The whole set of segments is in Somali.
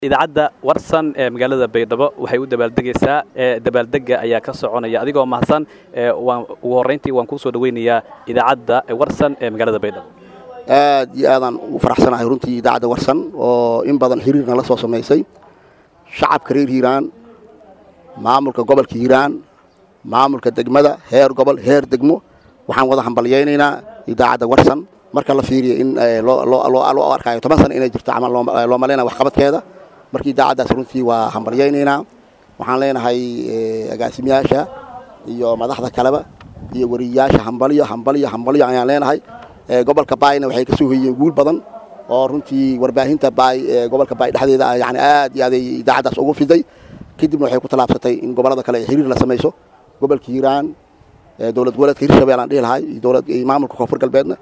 idaacadda warsan ee magaalada baydhabo waxay u dabaaldegaysaa dabaaldega ayaa ka soconaya adigoo mahadsan ugu horrayntii waan kuu soo dhaweynayaa idaacadda warsan ee magaalada baydhabo aad iyo aadaan ugu faraxsanahay runtii idaacadda warsan oo in badan xiriirna la soo samaysay shacabka reer hiiraan maamulka gobolka hiiraan maamulka degmada heer gobol heer degmo waxaan wada hambalyaynaynaa idaacadda warsan marka la fiiriyo in loo arkaayo toban sana inay jirto camal loo malaynaya waxqabadkeeda marka idaacaddaas runtii waa hambalyaynaynaa waxaan leenahay agaasimayaasha iyo madaxda kaleba iyo wariyayaasha hambalyo hambalyo hambalyo ayaan leenahay gobolka baayna waxay ka soo hoyeen guul badan oo runtii warbaahinta baay gobolka baay dhexdeeda yani aad iyo aaday idaacaddaas ugu fiday kadibna waxay ku tallaabsatay in gobollada kale ay xiriir la samayso gobolka hiiraan dowlad goboleedka hirshabeel aan dhihi lahay dowlad maamulka koonfur galbeedna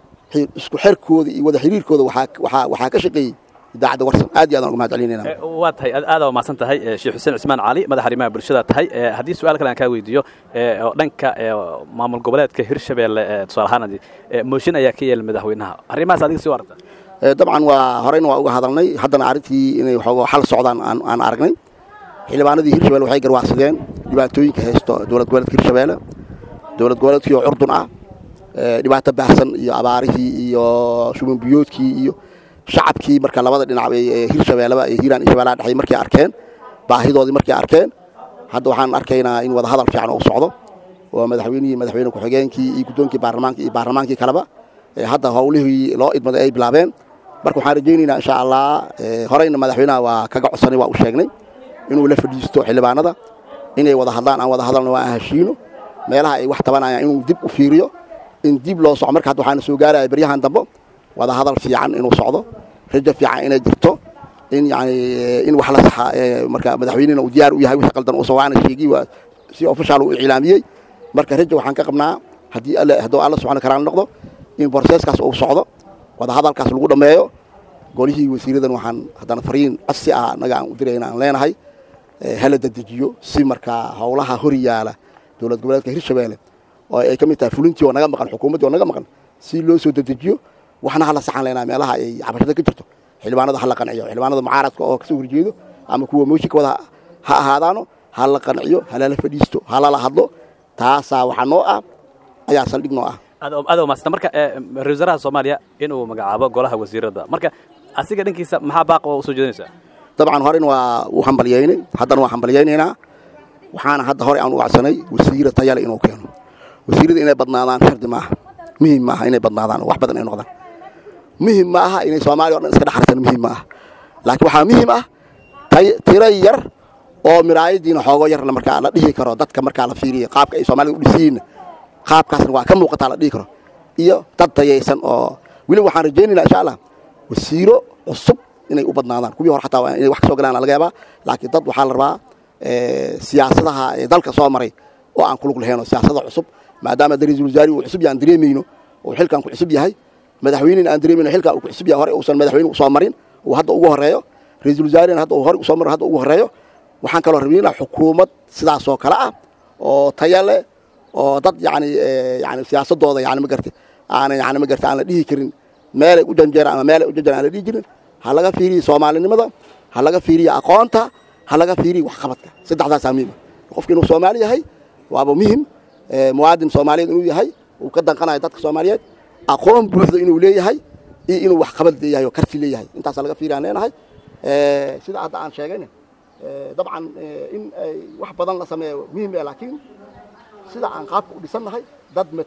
isku xerkooda iyo wada xiriirkooda waxaa ka shaqeeyey idaacadda warsan aad iyo aadaan uga mahad celinayna waa tahay aada waa mahadsan tahay sheekh xuseen cismaan cali madaxa arrimaha bulshada tahay haddii su-aal kale aan kaa weydiiyo oo dhanka maamul goboleedka hirshabeelle tusaale ahaan mooshin ayaa ka yeelay madaxweynaha arrimahaas adiga sii aragta dabcan waa horeyna waa uga hadalnay haddana arrintii inay waxooga xal socdaan aan aragnay xildhibaanadii hirshabelle waxay garwaaqsadeen dhibaatooyinka haysto dowlad goboleedka hirshabeelle dowlad goboleedkii oo curdun ah dhibaato baahsan iyo abaarihii iyo shumanbiyoodkii iyo shacabkii marka labada dhinac ee hirshabeelleba ee hiiraan iyo shabeellaha dhexay markay arkeen baahidoodii markay arkeen hadda waxaan arkaynaa in wada hadal fiican uu socdo oo madaxweynihii madaxweyne ku-xigeenkii iyo guddoonkii baarlamaanka iyo baarlamaankii kaleba hadda howlihii loo idmaday ay bilaabeen marka waxaan rajaynaynaa insha allah horeyna madaxweynaha waa kaga codsanay waa u sheegnay inuu la fadhiisto xildhibaanada inay wada hadlaan aan wada hadalna waa aan heshiino meelaha ay wax tabanayaan inuu dib u fiiriyo in dib loo soco marka hadda waxaana soo gaaraya baryahan dambe wada hadal fiican inuu socdo rajo fiican inay jirto in yani in wax la saxa marka madaxweynena uu diyaar u yahay wixii qaldan uusan waana sheegi waa si official uu iclaamiyey marka rajo waxaan ka qabnaa haddii alle hadduu alla subxaana karaal noqdo in borseeskaas uu socdo wada hadalkaas lagu dhammeeyo golihii wasiiradan waxaan haddana fariin codsi ah annaga aan u dirayna aan leenahay hala dadejiyo si markaa howlaha hor yaala dowlad goboleedka hirshabeelle oo ay ka mid tahay fulintii oo naga maqan xukuumaddii oo naga maqan si loo soo dedejiyo waxna hala saxan leynaa meelaha ay cabashada ka jirto xildhibaanada hala qanciyo xildhibaanada mucaaradka oo kasoo horjeedo ama kuwa mooshinka wada ha ahaadaano hala qanciyo halala fadhiisto halala hadlo taasaa waxaa noo ah ayaa saldhig noo ah aad maasanta marka ra-isul wasaaraha soomaaliya inuu magacaabo golaha wasiirada marka asiga dhankiisa maxaa baaq oo usoo jeedinaysaa dabcan horena waa u hambalyaynay haddana waa hambalyaynaynaa waxaana hadda hore aan u acsanay wasiira tayale inuu keeno wasiirada inay badnaadaan shardi maaha muhim maaha inay badnaadaan wax badan ay noqdaan muhim ma aha inay soomaaliya o dhan iska dhexarsan muhim ma aha laakiin waxaa muhim ah tiro yar oo miraayadiina xoogo yar markaa la dhihi karo dadka markaa la fiiriya qaabka ay soomaalida u dhisiyiinna qaabkaasna waa ka muuqataa la dhihi karo iyo dad tayaysan oo weliba waxaan rajaynaynaa insha allah wasiiro cusub inay u badnaadaan kuwii hore xataa inay wax ka soo galaan laga yaabaa laakiin dad waxaa la rabaa siyaasadaha ee dalka soo maray oo aan kulug lahayn oo siyaasada cusub maadaama da ra-isul wasaari uu cusub yahay aan dareemayno oo xilkan ku cusub yahay madaxweynena aan dareemayno xilkan uu ku cusub yahay hore uusan madaxweyne usoo marin uu hadda ugu horeeyo ra-isul wasaarena hadda uu hore usoo marin hadda ugu horeeyo waxaan kaloo rabaynaa xukuumad sidaasoo kale ah oo taya leh oo dad yani yani siyaasadooda yani magarta aana yani magarta aan la dhihi karin meelay u janjeeraan ama meelay u janjeeraan aan la dhihi jirin ha laga fiiriyo soomaalinimada ha laga fiiriyo aqoonta ha laga fiiriyo waxqabadka saddexdaasaa muhima qofka inuu soomaali yahay waaba muhim muwaadin soomaaliyeed inuu yahay uu ka danqanayo dadka soomaaliyeed aqoon buuxda inuu leeyahay iyo inuu waxqabad leeyahay oo karti leeyahay intaasaa laga fiiriya aan leenahay sida hadda aan sheegayna dabcan in ay wax badan la sameeyo muhim eh laakiin sida aan qaabka u dhisannahay dad